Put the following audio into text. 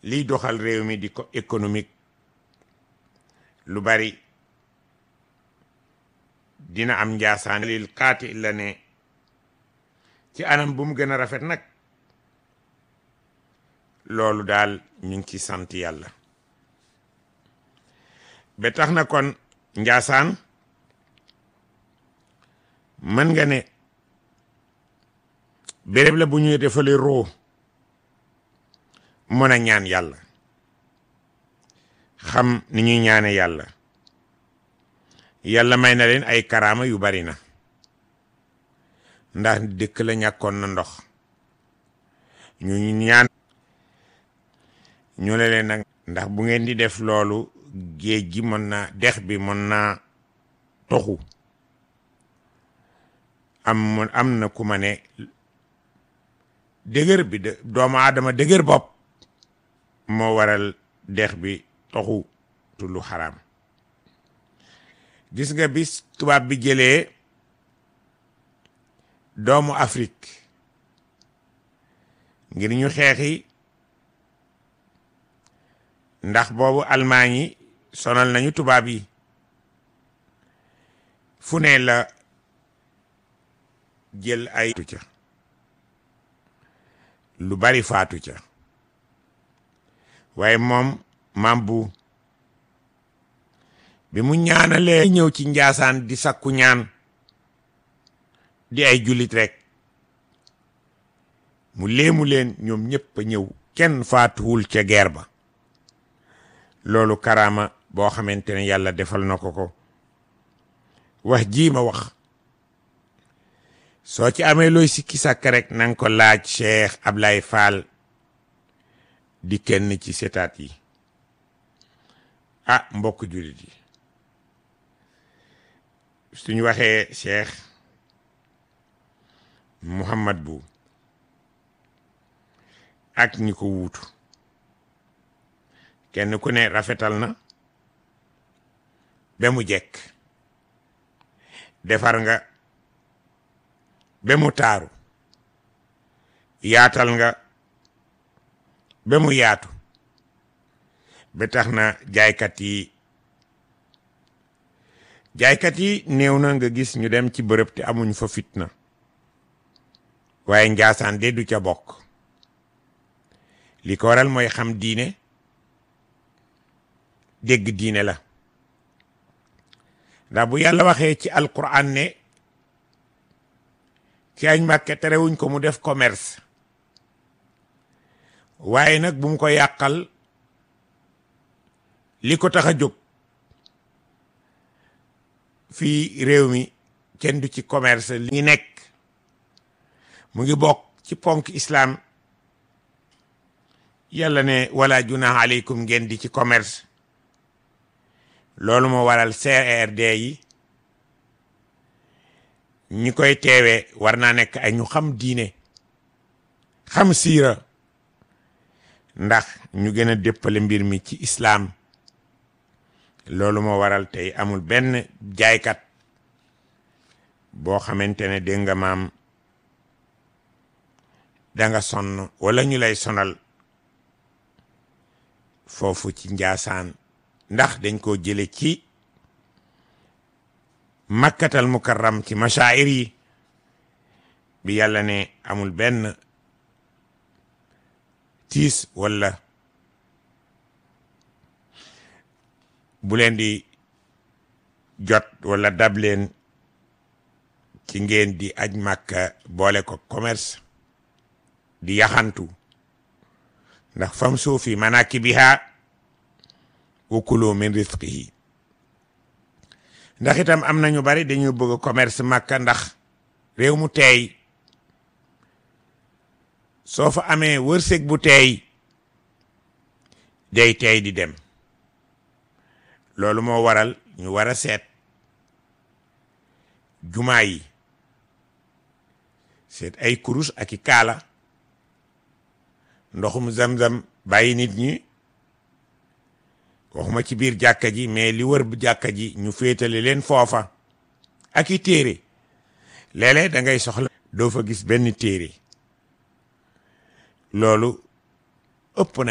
liy doxal réew mi di ko économique lu bari dina am njaasaan lil xaati la ne ci anam bu mu gën a rafet nag loolu daal ñu ngi ci sant yàlla ba tax na kon njaasaan mën nga ne béréb la bu ñuy defale roo mën a ñaan yàlla xam ni ñuy ñaane yàlla yàlla may na leen ay karaama yu bari na ndax dëkk la ñàkkoon na ndox ñu ñaan ñu ne leen nag ndax bu ngeen di def loolu géej gi mën na dex bi mën naa toxu am am na ku ma ne dëgër bi de doomu aadama dëgër bopp moo waral dex bi toxu lu xaraam gis nga bis tubaab bi jëlee doomu Afrique ngir ñu xeexi ndax boobu Allemagne yi sonal nañu tubaab yi fu ne la jël ay ca lu bari faatu ca waaye moom maam bu bi mu ñaanalee ñëw ci njaasaan di sakku ñaan di ay jullit rek mu léemu leen ñoom ñëpp a ñëw kenn faatuwul ca guerre ba loolu karaama boo xamante ne yàlla defal na ko ko wax jii ma wax soo ci amee looy sikki sàkk rek nanga ko laaj Cheikh Ablaye Fall di kenn ci setaat yi ah mbokk jullit yi suñu waxee Cheikh Mouhamad bu ak ñi ko wuutu kenn ku ne rafetal na ba mu jekk defar nga ba mu taaru yaatal nga ba mu yaatu ba tax na jaaykat yi jaaykat yi néew na nga gis ñu dem ci bërëb te amuñ fa fitna waaye njaasaan de du ca bokk li ko waral mooy xam diine dégg diine la ndax bu yàlla waxee ci alquran ne ci añ màkke terewuñ ko mu def commerce waaye nag bu mu ko yàqal li ko tax a jóg fii réew mi kenn du ci commerce li ngi nekk mu ngi bokk ci ponk islam yàlla ne wala junaha aleykum ngeen di ci commerce loolu moo waral CRD yi ñi koy teewee war naa nekk ay ñu xam diine xam siira ndax ñu gën a déppale mbir mi ci islaam loolu moo waral tey amul benn jaaykat boo xamante ne dégg nga maam danga sonn wala ñu lay sonal foofu ci njaasaan ndax dañ koo jële ci makkatal mukarram ci mashaa'ir yi bi yàlla ne amul benn tiis wala bu leen di jot wala dab leen ci ngeen di aj màkka boole ko commerce di yaxantu ndax fam suufi manakibiha wa kulu min rizqihi ndax itam am na ñu bari dañu bëgg commerce màkka ndax réew mu teey soo fa amee wërsëg bu teey day teey di dem loolu moo waral ñu war a seet jumaa yi seet ay kurus ak i kaala ndoxum zam-zam bàyyi nit ñi waxuma ci biir jàkka ji mais li wër bu jàkka ji ñu féetale leen foofa ak i téere léeg-léeg da ngay soxla doo fa gis benn téere loolu ëpp na